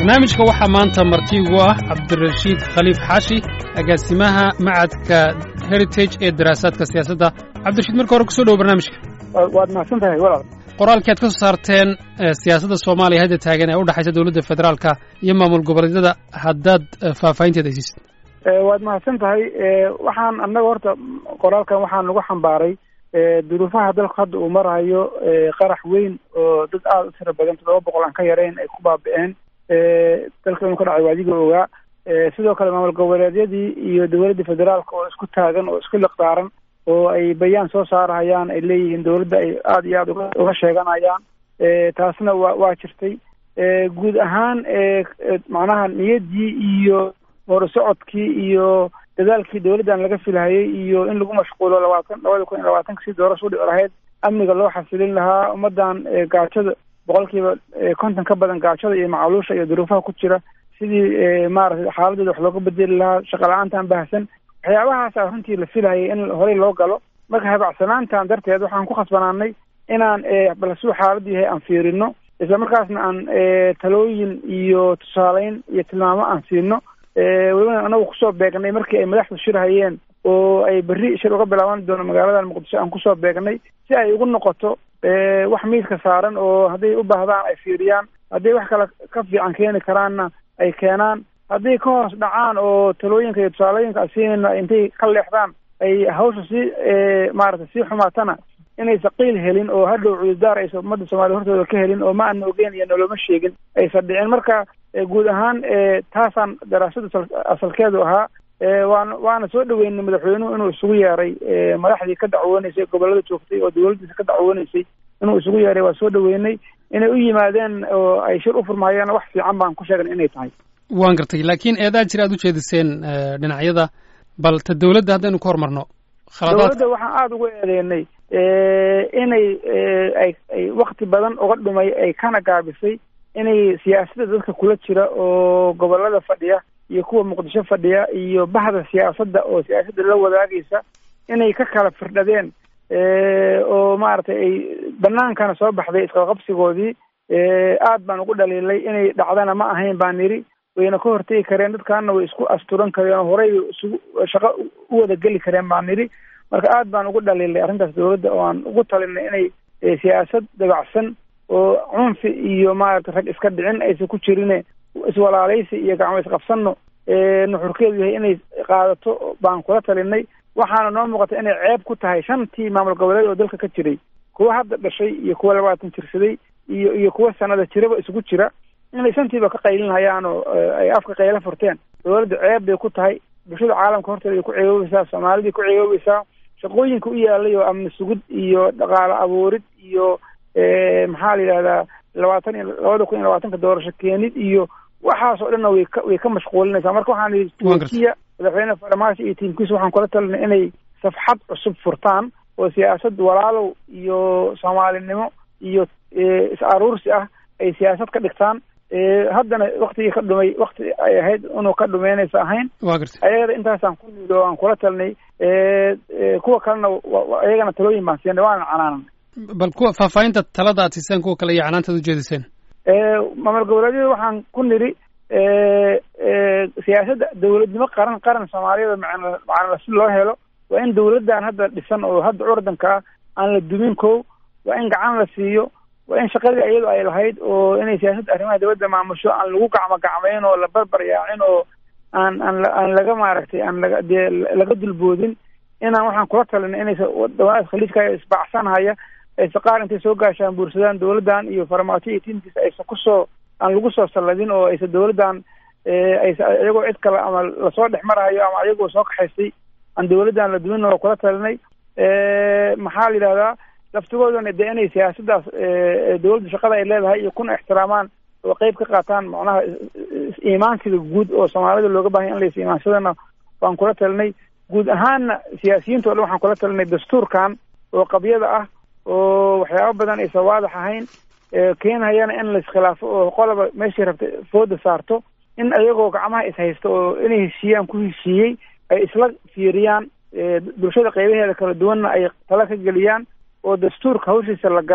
barnaamijka waxaa maanta marti ugu ah cabdirashiid khaliif xaashi agaasimaha macadka heritage ee daraasaadka siyaasadda cabdirashiid marka hore kusoo dhowo barnaamijka waad mahadsan tahay walaal qoraalkii aad ka soo saarteen siyaasadda soomaaliya hadda taagan ee u dhexaysa dowladda federaalka iyo maamul goboleedyada haddaad faahfaahinteeda haysiisid waad mahadsan tahay waxaan annaga horta qoraalkan waxaan nagu xambaaray duruufaha dalku hadda uu marayo qarax weyn oo dad aada u tira badan toddoba boqol aan ka yarayn ay ku baabi'een dalka inuu ka dhacay waadiga ogaa sidoo kale maamul goboleedyadii iyo dowladda federaalka oo isku taagan oo isku liqdaaran oo ay bayaan soo saarahayaan ay leeyihiin dowladda ay aada iyo aada uga uga sheeganayaan taasna waa waa jirtay guud ahaan macnaha niyaddii iyo horusocodkii iyo dadaalkii dowladdan laga filhayay iyo in lagu mashquulo labaatan labada kun iyo labaatanka si doorasho u dhici lahayd amniga loo xasilin lahaa ummaddan gaajada boqolkiiba konton ka badan gaajada iyo macaluusha iyo duruufaha ku jira sidii maaragtay xaaladooda wax looga bedeli lahaa shaqa la-aantan baahsan waxyaabahaasa runtii la filhayay in horey loo galo marka habacsanaantan darteed waxaan ku khasbanaanay inaan bal suu xaaladdu yahay aan fiirino isla markaasna aan talooyin iyo tusaaleyn iyo tilmaamo aan siino welibana anagu kusoo beegnay markii ay madaxdu shir hayeen oo ay berri shir uga bilaaban doono magaaladan muqdisho aan kusoo beegnay si ay ugu noqoto wax miiska saaran oo hadday u baahdaan ay fiiriyaan hadday wax kale ka fiican keeni karaanna ay keenaan hadday ka hoos dhacaan oo talooyinka iyo tusaalooyinka a siinayna intay ka leexdaan ay hawsha sii maaragtay sii xumaatana inaysa qiil helin oo hadhow cudurdaar aysa ummadda soomaaliya hortooda ka helin oo ma ana ogeyn iyo noloma sheegin aysan dhicin marka guud ahaan taasaan daraasada asalkeedu ahaa waana waana soo dhaweynay madaxweynuhu inuu isugu yeeray madaxdii ka dacwooneysay gobollada joogtay oo dowladdiisa ka dacwooneysay inuu isugu yeeray waa soo dhaweynay inay u yimaadeen oo ay shir u furmaayeen wax fiican baan ku sheegnay inay tahay waan gartay laakiin eedaa jir aad u jeediseen dhinacyada bal ta dowladda haddaynu ka hormarno dowladda waxaan aada uga eedeynay inay ay ay wakti badan uga dhumay ay kana gaabisay inay siyaasadda dadka kula jira oo gobollada fadhiya iyo kuwa muqdisho fadhiya iyo bahda siyaasadda oo siyaasadda la wadaagaysa inay ka kala firdhadeen oo maaragtay ay banaankana soo baxday isqaqabsigoodii aad baan ugu dhaliilay inay dhacdana ma ahayn baan nidhi wayna ka hortegi kareen dadkaana way isku asturan kareen oo horey isugu shaqo u wada geli kareen baan nidhi marka aad baan ugu dhaliilay arrintaas dowladda oo aan ugu talinay inay siyaasad dabacsan oo cunfi iyo maaragtay rag iska dhicin aysan ku jirine iswalaalaysi iyo gacmo isqabsanno nuxurkeedu yahay inay qaadato baan kula talinay waxaana noo muuqata inay ceeb ku tahay shantii maamul goboleed oo dalka ka jiray kuwa hadda dhashay iyo kuwa labaatan jirsaday iyo iyo kuwa sanada jiraba isugu jira inay shantiiba ka qaylinhayaan oo ay afka qayla furteen dowladda ceeb bay ku tahay bulshada caalamka horteeda ay ku ceegoobaysaa soomaalidai ku ceegoobaysaa shaqooyinka u yaalay oo amni sugid iyo dhaqaale abuurid iyo maxaa la yidhahdaa labaatan iyo labada kun iyo labaatanka doorasho keenid iyo waxaas oo dhanna way ka way ka mashquulinaysaa marka waxaan idhi turkiya madaxweyne farmaajo iyo tiimkiisa waxaan kula talinay inay safxad cusub furtaan oo siyaasad walaalow iyo soomaalinimo iyo is aruursi ah ay siyaasad ka dhigtaan haddana waktigii ka dhumay wakti ay ahayd inuu ka dhumeynaysa ahayn wa gartay ayagana intaasaan ku niid oo aan kula talinay kuwa kalena ayagana talooyin baan siinay waana canaanan bal kuwa faahfaahinta talada aad siiseen kuwa kale iyo canaantaad ujeediseen maamul goboleedyada waxaan ku nidhi siyaasadda dowladnimo qaran qaran soomaaliyada macna macnala si loo helo waa in dowladdan hadda dhisan oo hadda curdanka ah aan la dumin kow waa in gacan la siiyo waa in shaqadii iyadu ay lahayd oo inay siyaasadda arrimaha dowladda maamusho aan lagu gacmo gacmayn oo la barbar yaacin oo aan aan aan laga maaragtay aan laga dee laga dulboodin inaan waxaan kula talinay inaysa wadamadaas khaliijka isbacsanhaya aysa qaar intay soo gaashaan buursadaan dowladdan iyo farmaajo iyo tiimkiisa aysa kusoo aan lagu soo salladin oo aysa dowladdan aysa iyagoo cid kale ama lasoo dhex marahayo ama iyagoo soo kaxaystay aan dowladdan la dumin oo kula talinay maxaa la yidhahdaa laftigoodana dee inay siyaasaddaas dowladda shaqada ay leedahay iyo kuna ixtiraamaan oo qeyb ka qaataan macnaha iimaansiga guud oo soomaalida looga bahanya in lays iimaansadana waan kula talinay guud ahaanna siyaasiyiinta o dhan waxaan kula talinay dastuurkan oo qabyada ah oo waxyaaba badan aysan waadax ahayn keenhayana in laiskhilaafo oo qoloba meeshii rabta fooda saarto in ayagoo gacmaha ishaysta oo inay heshiiyaan ku heshiiyey ay isla fiiriyaan bulshada qeybaheeda kala duwanna ay tala ka geliyaan oo dastuurka hawshiisa la galo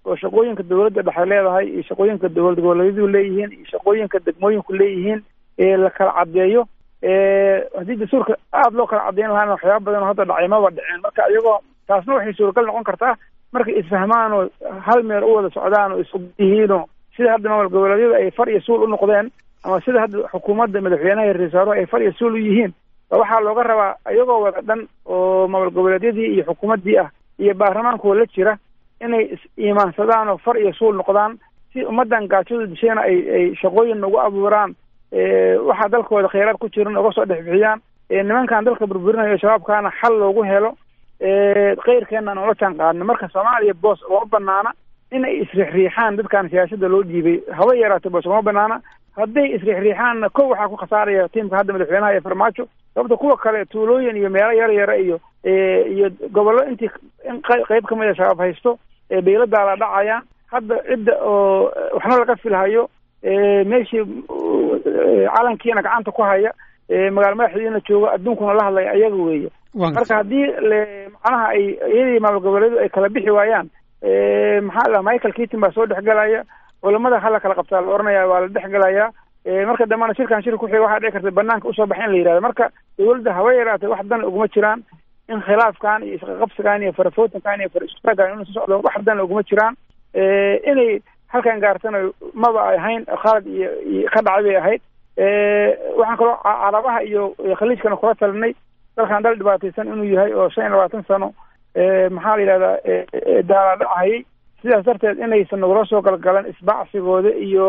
oo shaqooyinka dawladda dhexe leedahay iyo shaqooyinka dowlad goboleedyadu leeyihiin iyo shaqooyinka degmooyinku leeyihiin la kala caddeeyo haddii dastuurka aada loo kala caddeyn lahaana waxyaaba badan oo hadda dhacay maba dhiceen marka iyagoo taasna waxay suuragal noqon kartaa markay isfahmaan oo hal meel u wada socdaan oo isku yihiinoo sida hadda maamul goboleedyada ay far iyo suul u noqdeen ama sida hadda xukuumadda madaxweynaha iyo ra-isul wasaaruhu ay far iyo suul u yihiin waxaa looga rabaa iyagoo wada dhan oo maamul goboleedyadii iyo xukuumaddii ah iyo baarlamaankoo la jira inay is-iimaansadaan oo far iyo suul noqdaan si ummaddan gaajada dishayna ay ay shaqooyin ugu abuuraan waxaa dalkooda kheyraad ku jiran uga soo dhex bixiyaan nimankan dalka burburinayo shabaabkaana xal loogu helo keyrkeenna noola jaan qaadno marka soomaaliya boos uma banaana in ay isriixriixaan dadkan siyaasadda loo dhiibay haba yaraatay boos uma banaana hadday isriixriixaanna kow waxaa ku khasaaraya tiimka hadda madaxweynaha iyo farmaajo sababta kuwa kale tuulooyin iyo meelo yar yara iyo iyo gobollo intii in qeyb kamid a shabaab haysto bayladaa la dhacayaan hadda cidda oo waxna laga filhayo meeshii calankiina gacanta ku haya magaalo madaxdiina joogo adduunkuna la hadlaya ayaga weeye marka haddii macnaha ay iyadii maamul goboleedu ay kala bixi waayaan maxaa la michael keaton baa soo dhexgelaya culamada hala kala qabtaa la oranaya waa la dhexgelaya marka dambana shirkan shir kuxiga waxaa dhici karta banaanka usoo baxa in la yihahdo marka dawladda haba yaraatay wax dan uguma jiraan in khilaafkan iyo isqaqabsigan iyo farafootankan iyo faristagan inuu soo socdo wax dan uguma jiraan inay halkan gaartana maba ay ahayn khalad iyo iyo ka dhacay bay ahayd waxaan kaloo carabaha iyo khaliijkana kula talinay dalkan dal dhibaataysan inuu yahay oo shan iyo labaatan sano maxaa la yidhahdaa daala dhacayay sidaas darteed inaysan nagula soo galgalan isbacsigooda iyo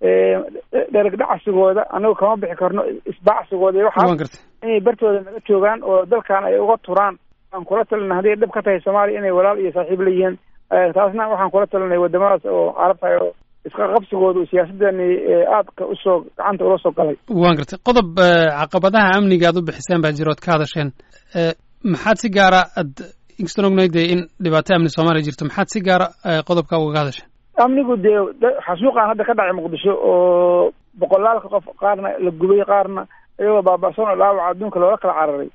dheragdhacsigooda anagu kama bixi karno isbacsigooda iyo waxaas inay bartooda naga joogaan oo dalkan ay uga turaan waan kula talina hadday dhib ka tahay soomaaliya inay walaal iyo saaxiib leeyihiin taasna waxaan kula talinay wadamadaas oo carabtahay oo iska qabsigooda siyaasadani aadka usoo gacanta ula soo galay waan gartay qodob caqabadaha amniga aad u bixiseen baa jira ood ka hadasheen maxaad si gaara ad inkastaan ognahay dee in dhibaato amni soomaaliya jirto maxaad si gaara qodobka ugaga hadasheen amnigu dee xasuuqan hadda ka dhacay muqdisho oo boqolaalka qof qaarna la gubay qaarna iyagoo baaba'san oo dhaawaca adduunka loola kala cararay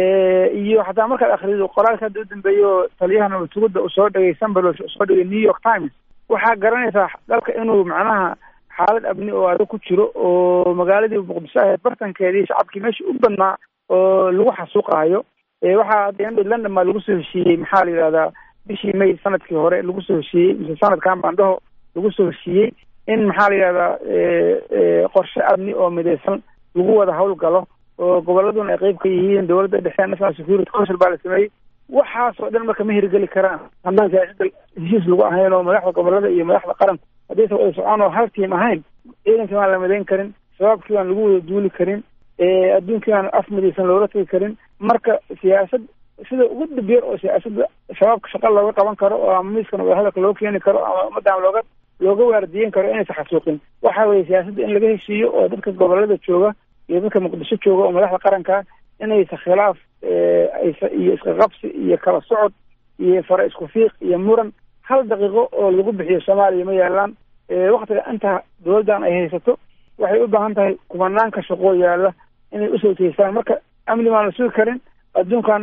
iyo xataa markaad akrido qoraalka hadda u dambeeya oo taliyahana watugada uu soo dhegay sambalosh soo dhegay new york times waxaa garanaysaa dalka inuu macnaha xaalad amni oo adag ku jiro oo magaaladii muqdisho ahayd bartankeedii shacabkii meesha u badnaa oo lagu xasuuqayo waxaa hadda london baa lagu soo heshiiyey maxaa la yidhahdaa bishii may sanadkii hore lagu soo heshiiyey mise sanadkan baandhaho lagu soo heshiiyey in maxaa la yidhahdaa qorshe amni oo midaysan lagu wada hawlgalo oo goboladuna ay qeyb ka yihiin dowladda dhexe national security council baa la sameeyey waxaasoo dhan marka ma hirgeli karaan haddaan siyaasada heshiis lagu ahayn oo madaxda gobolada iyo madaxda qaranka haddaysa wada socon oo hal tiim ahayn ciidankii baan la midayn karin shabaabkii baan lagu wada duuli karin adduunkii baan af midaysan loola tegi karin marka siyaasad sida ugu dabeer oo siyaasadda shabaabka shaqa looga qaban karo oo ama miiskana wadahadalka loo keeni karo ama ummaddan looga looga waardiyen karo inaysa xasuuqin waxa weeye siyaasadda in laga heshiiyo oo dadka gobolada jooga iyo dadka muqdisho jooga oo madaxda qaranka inaysa khilaaf aysa iyo iska qabsi iyo kala socod iyo fara isku fiiq iyo muran hal daqiiqo oo lagu bixiyo soomaaliya ma yaalaan waktiga inta dowladdan ay haysato waxay u baahan tahay kumanaanka shaqoo yaala inay usoo teystaan marka amni baan la sugi karin adduunkan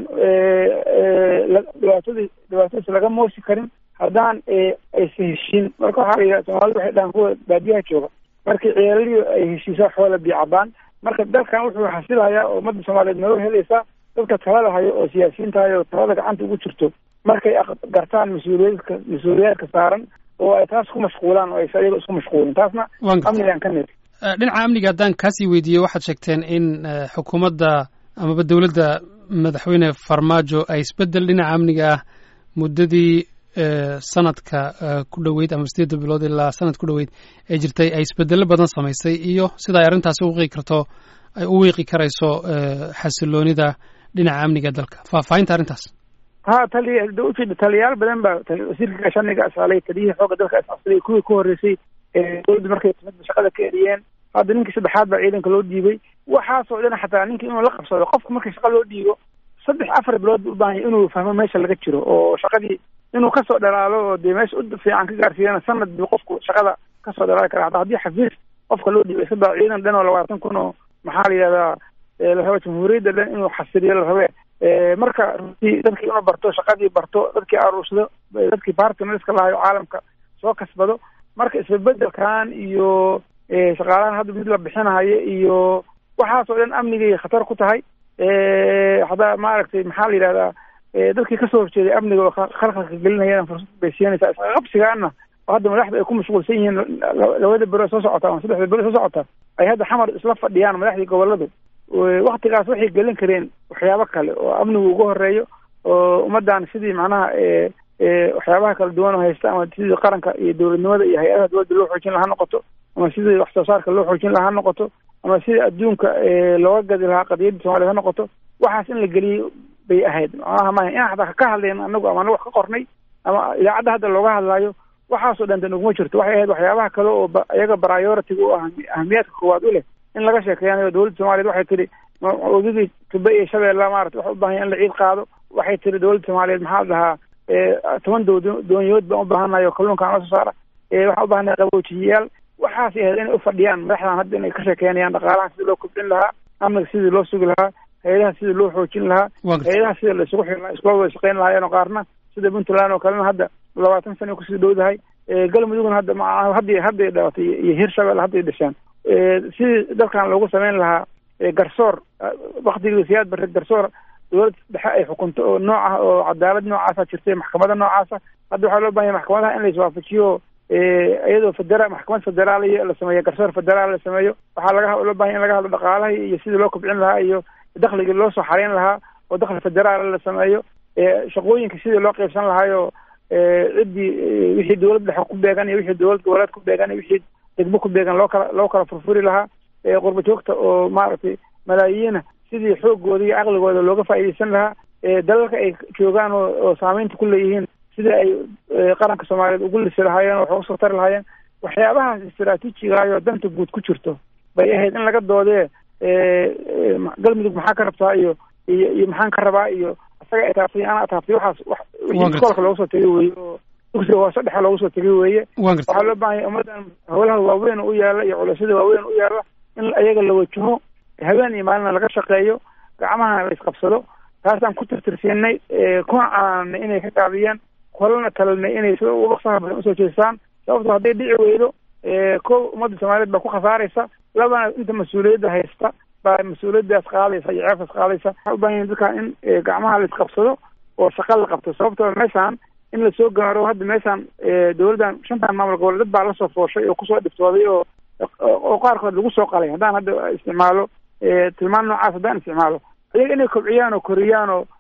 dhibaatadii dhibaatadiis laga moosi karin haddaan aysa heshiin marka waxaa la yidhaha soomaalida waxay dhahaan kuwa baadiyaha jooga markii ceelaliyo ay heshiiso xoola biicabaan marka dalkan wuxuu xasilayaa oo ummadda soomaaliyeed nolol helaysaa dadka talada hayo oo siyaasiyiinta hayo oo talada gacanta ugu jirto markay gartaan mas-uuliyaadka mas-uuliyaadka saaran oo ay taas ku mashquulaan oo aysa iyaga isku mashquulin taasna amnigan ka mid dhinaca amniga haddaan kaasii weydiiyo waxaad sheegteen in xukuumadda amaba dowladda madaxweyne farmaajo ay isbeddel dhinaca amniga ah muddadii sanadka ku dhoweyd ama sideedda bilood ilaa sanad ku dhoweyd ee jirtay ay isbedello badan samaysay iyo sida ay arrintaasi u wiiqi karto ay u wiiqi karayso xasiloonida dhinaca amniga dalka faahfaahinta arrintaas ha taliya da ujeeda taliyayaal badan baa wasiirka gaashaniga asalay taliyihii xooga dalka asalay kuwii ku horreysay dowladda markay timidba shaqada ka eriyeen hadda ninkii saddexaad baa ciidanka loo dhiibay waxaasoo dhan xataa ninkii inuu la qabsado qofka markii shaqa loo dhiibo saddex afar bilood bu ubaahan inuu fahmo meesha laga jiro oo shaqadii inuu kasoo dhalaalo oo dee meesha u fiican ka gaarsiiyana sanad bu qofku shaqada kasoo dhalaali kara hataa haddii xafiis qofka loo dhiibay saddex ciidan dhan oo labaatan kun oo maxaa la yidhahdaa la raba jamhuuriyadda dhan inuu xasiliyo la rabe marka runtii dadkii inuu barto shaqadii barto dadkii aruursado dadkii bartnerska lahayo caalamka soo kasbado marka isbedbedelkan iyo shaqaalahan hadda mid la bixinahayo iyo waxaas oo dhan amnigay khatar ku tahay hadaa maaragtay maxaa la yidhahdaa dadkii kasoo horjeeday amniga oo khalkhalka gelinayana fursad bay siinaysaa isqaqabsigaana oo hadda madaxda ay ku mashquulsan yihiin labada bero soo socota ama saddexda bero soo socota ay hadda xamar isla fadhiyaan madaxdii goboladu waktigaas waxay gelin kareen waxyaabo kale oo amnigu uga horeeyo oo ummadan sidii macnaha waxyaabaha kala duwan oo haysta ama sidii qaranka iyo dowladnimada iyo hay-adaha dowladda loo xoojin lahaa noqoto ama sidii wax soo saarka loo xoojin lahaa noqoto ama sidii adduunka looga gadi lahaa qadiyadda soomaliya ha noqoto waxaas in la geliyo bay ahayd macnaha maaha inaan xataa ka hadlayn anagu ama anagu wax ka qornay ama idaacadda hadda looga hadlaayo waxaasoo dhan dan uguma jirto waxay ahayd waxyaabaha kale oo iyaga priority-ga u ah ahamiyaadka koowaad u leh in laga sheekeeyanayo dowladda soomaliyeed waxay tihi webigii tube iyo shabeella maarata waxa u baahan ya in la ciid qaado waxay tiri dowladda soomaaliyeed maxaa dhahaa toban dood doonyood baan u baahanahay oo kalluunkaan la soo saara waxaan u baahanahay qaboojiyayaal waxaasay ahayd inay ufadhiyaan madaxdan hadda inay ka sheekeynayaan dhaqaalaha sidii loo kobcin lahaa amniga sidii loo sugi lahaa hay-adaha sidii loo xoojin lahaa hay-adaha sidii la isugu xiri lahaa iskula wada shaqeyn lahaayeen oo qaarna sida puntland oo kalena hadda labaatan sana kusii dhowdahay galmudugna hadda ma hadday hadday dhalatay iyo hirshabelle hadday dhasheen sidii dalkan loogu sameyn lahaa garsoor waktigii siyaad barre garsoor dowlad dhexe ay xukunto oo nooc ah oo cadaalad noocaasa jirtay maxkamada noocaasa hadda waxaa loo bahanya maxkamadaha in la iswaafajiyo iyadoo federa maxkamad federaaliya la sameeyo garsoor federaal la sameeyo waxaa laga loo bahanya in laga hadlo dhaqaalaha iyo sidii loo kobcin lahaa iyo dakligii loo soo xareyn lahaa oo dakli federaal la sameeyo shaqooyinka sidii loo qeybsan lahaayo ciddii wixii dowlad dhexe ku beegan iyo wixii dowlad goboleed ku beegan iyo wixii degmo ku beegan loo kala loo kala furfuri lahaa qurba joogta oo maaragtay malaayiina sidii xoogooda iyo caqligooda looga faa'iidaysan lahaa dalalka ay joogaan oo oo saameynta ku leeyihiin sidii ay qaranka soomaaliyeed ugu lisi lahaayeen oo wax uga soo tari lahaayeen waxyaabahaas istaraatiijigaayoo danta guud ku jirto bay ahayd in laga doodee galmudug maxaa ka rabtaa iyo iyo iyo maxaan ka rabaa iyo isaga etaabtay ana ataabtay waxaas wax wixii iskoolka looga soo tegay weeye oo dugsiga hoose dhexe looga soo tegay weeye waxaa loo baahanya ummaddan howlaha waaweyn u yaala iyo culaysyada waaweyn u yaala in ayaga la wajaho habeen iyo maalina laga shaqeeyo gacmahana la isqabsado taasaan ku tirtirsiinay kuna canaanay inay ka gaabiyeen kolana talinay inay sida ugu dhaqsaha badan usoo jeestaan sababto hadday dhici weydo ko ummadda soomaaliyeed baa ku khasaaraysa labana inta mas-uuliyadda haysta baa mas-uuliyaddaas qaadaysa iyo ceebtaas qaadaysa waxaa u baahan yahin dadka in gacmaha la isqabsado oo shaqa la qabto sababtoo meeshaan in lasoo gaaro hadda meeshaan dowladdan shantan maamul gobole dad baa lasoo fooshay oo kusoo dhiftooday oo oo qaarkood lagu soo qalay haddaan hadda isticmaalo tilmaan noocaas haddaan isticmaalo ayaga inay kobciyaan oo koriyaan oo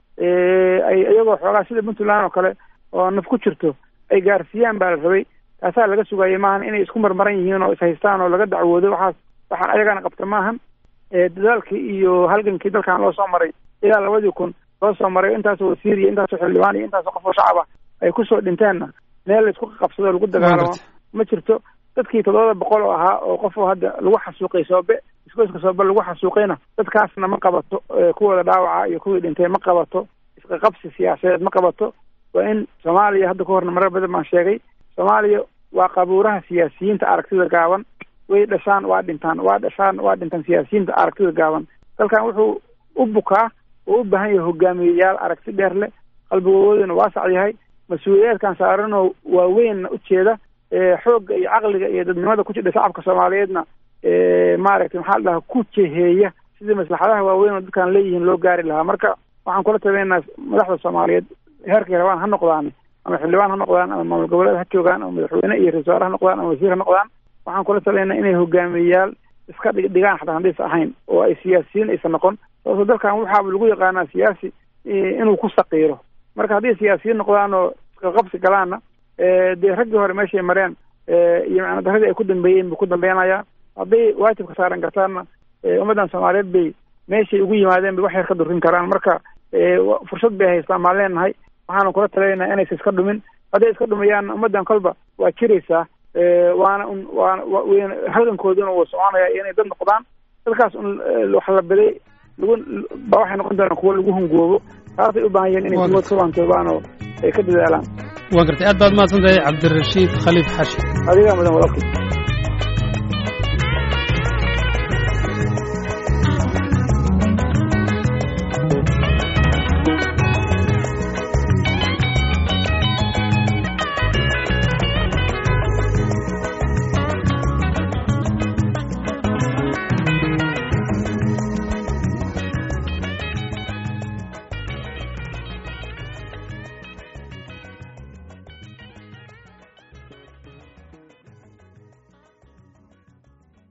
ay iyagoo xoogaa sida puntland oo kale oo naf ku jirto ay gaarsiiyaan baa la rabay taasaa laga sugayay maahan inay isku marmaran yihiin oo ishaystaan oo laga dacwoodo waxaas waxaan ayagana qabta maahan dadaalkii iyo halgankii dalkan loo soo maray ilaa labadii kun loo soo maray intaasoo wasiir iyo intaasoo xildhibaan iyo intaasoo qof oo shacaba ay kusoo dhinteenna meel la isku qabsado lagu dagaalamo ma jirto dadkii toddobada boqol oo ahaa oo qof oo hadda lagu xasuuqay soobe iskoyska soobe lagu xasuuqayna dadkaasna ma qabato kuwooda dhaawaca iyo kuwii dhintay ma qabato isqaqabsi siyaasadeed ma qabato waa in soomaaliya hadda ka horna marar badan baan sheegay soomaaliya waa qabuuraha siyaasiyiinta aragtida gaaban way dhashaan waa dhintaan waa dhashaan waa dhintaan siyaasiyiinta aragtida gaaban dalkan wuxuu u bukaa oo u baahan yahay hogaamiyeyaal aragti dheer leh qalbigooduna waasac yahay mas-uuliyaadkan saaranoo waaweynna ujeeda xoogga iyo caqliga iyo dadnimada ku jidha shacabka soomaaliyeedna maaragtay maxaa la dhahaa ku jeheeya sidii maslaxadaha waaweyn oo dadkan leeyihiin loo gaari lahaa marka waxaan kula tabeynaa madaxda soomaaliyeed heerkay rabaan ha noqdaan ama xildhibaan ha noqdaan ama maamul goboleed ha joogaan ama madaxweyne iyo ra-isul wasaare ha noqdaan ama wasiir ha noqdaan waxaan kula tabeynaa inay hogaamiyeyaal iska dhig dhigaan xataa hadaysa ahayn oo ay siyaasiyiin aysan noqon sababto dalkan waxaaba lagu yaqaanaa siyaasi inuu ku saqiiro marka hadday siyaasiyiin noqdaan oo isqaqabsi galaanna dee raggii hore meeshay mareen iyo macna daradii ay ku dambeeyeen buu ku dambeynaya hadday waajibka saaran kartaanna ummaddan soomaaliyeed bay meeshay ugu yimaadeen bay wax yar ka durin karaan marka fursad bay haystaan maan leenahay waxaana kula talinaynaa inaysa iska dhumin hadday iska dhumayaanna ummaddan kolba waa jiraysaa waana un waana wn halgankooduna wuu soconaya inay dad noqdaan dadkaas un wax la baday lagu ba waxay noqon doonaan kuwo lagu hungoobo taasay u baahan yihiin inay kuwood ka waantoobaan oo ay ka dadaalaan waa gartay aad baad mahadsan tahay cabdirashiid khaliif xashi adigaa mudan walaalkii